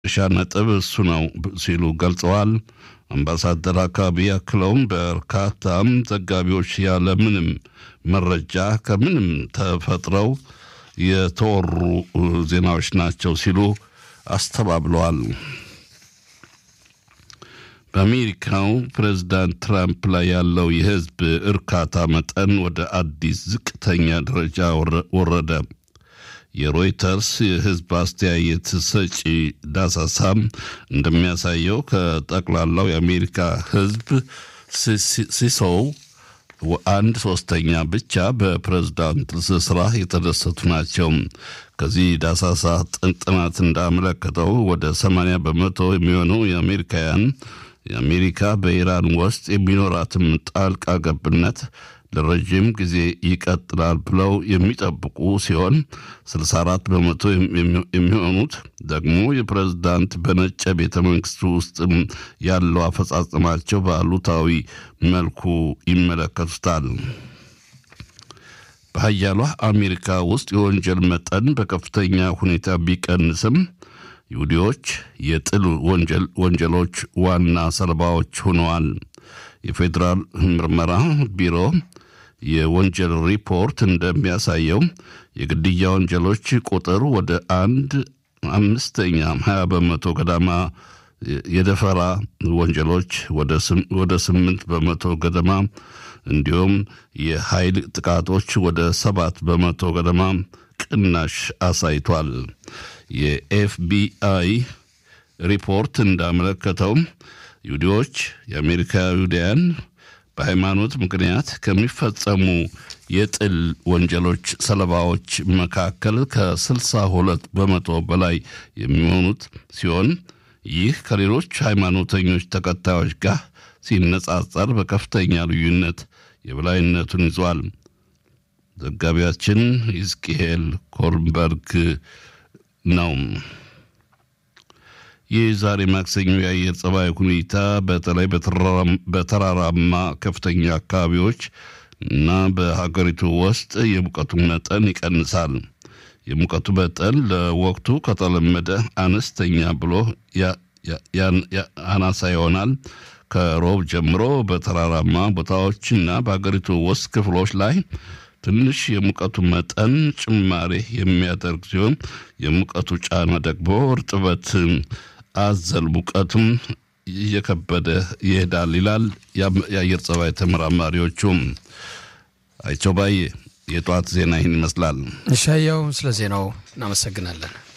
ሻ ነጥብ እሱ ነው ሲሉ ገልጸዋል። አምባሳደር አካባቢ ያክለውም በርካታም ዘጋቢዎች ያለምንም መረጃ ከምንም ተፈጥረው የተወሩ ዜናዎች ናቸው ሲሉ አስተባብለዋል። በአሜሪካው ፕሬዝዳንት ትራምፕ ላይ ያለው የሕዝብ እርካታ መጠን ወደ አዲስ ዝቅተኛ ደረጃ ወረደ። የሮይተርስ የሕዝብ አስተያየት ሰጪ ዳሳሳ እንደሚያሳየው ከጠቅላላው የአሜሪካ ሕዝብ ሲሶው አንድ ሶስተኛ ብቻ በፕሬዝዳንት ስራ የተደሰቱ ናቸው። ከዚህ ዳሳሳ ጥናት እንዳመለከተው ወደ 80 በመቶ የሚሆኑ የአሜሪካውያን የአሜሪካ በኢራን ውስጥ የሚኖራትም ጣልቃ ገብነት ለረዥም ጊዜ ይቀጥላል ብለው የሚጠብቁ ሲሆን 64 በመቶ የሚሆኑት ደግሞ የፕሬዝዳንት በነጭ ቤተ መንግስት ውስጥ ያለው አፈጻጸማቸው በአሉታዊ መልኩ ይመለከቱታል። በሀያሏ አሜሪካ ውስጥ የወንጀል መጠን በከፍተኛ ሁኔታ ቢቀንስም ይሁዲዎች የጥል ወንጀሎች ዋና ሰለባዎች ሆነዋል። የፌዴራል ምርመራ ቢሮ የወንጀል ሪፖርት እንደሚያሳየው የግድያ ወንጀሎች ቁጥር ወደ አንድ አምስተኛ ሀያ በመቶ ገዳማ የደፈራ ወንጀሎች ወደ ስምንት በመቶ ገደማ እንዲሁም የኃይል ጥቃቶች ወደ ሰባት በመቶ ገደማ ቅናሽ አሳይቷል። የኤፍቢአይ ሪፖርት እንዳመለከተው ይሁዲዎች የአሜሪካ ይሁዳያን በሃይማኖት ምክንያት ከሚፈጸሙ የጥል ወንጀሎች ሰለባዎች መካከል ከ62 በመቶ በላይ የሚሆኑት ሲሆን ይህ ከሌሎች ሃይማኖተኞች ተከታዮች ጋር ሲነጻጸር በከፍተኛ ልዩነት የበላይነቱን ይዟል። ዘጋቢያችን ኢዝቅኤል ኮርንበርግ ነው። ይህ ዛሬ ማክሰኞ የአየር ጸባይ ሁኔታ በተለይ በተራራማ ከፍተኛ አካባቢዎች እና በሀገሪቱ ውስጥ የሙቀቱ መጠን ይቀንሳል። የሙቀቱ መጠን ለወቅቱ ከተለመደ አነስተኛ ብሎ አናሳ ይሆናል። ከሮብ ጀምሮ በተራራማ ቦታዎች እና በሀገሪቱ ውስጥ ክፍሎች ላይ ትንሽ የሙቀቱ መጠን ጭማሬ የሚያደርግ ሲሆን የሙቀቱ ጫና ደግሞ እርጥበት አዘል ሙቀቱም እየከበደ ይሄዳል ይላል የአየር ጸባይ ተመራማሪዎቹም። አይቸው ባዬ የጠዋት ዜና ይህን ይመስላል። እሻያው ስለ ዜናው እናመሰግናለን።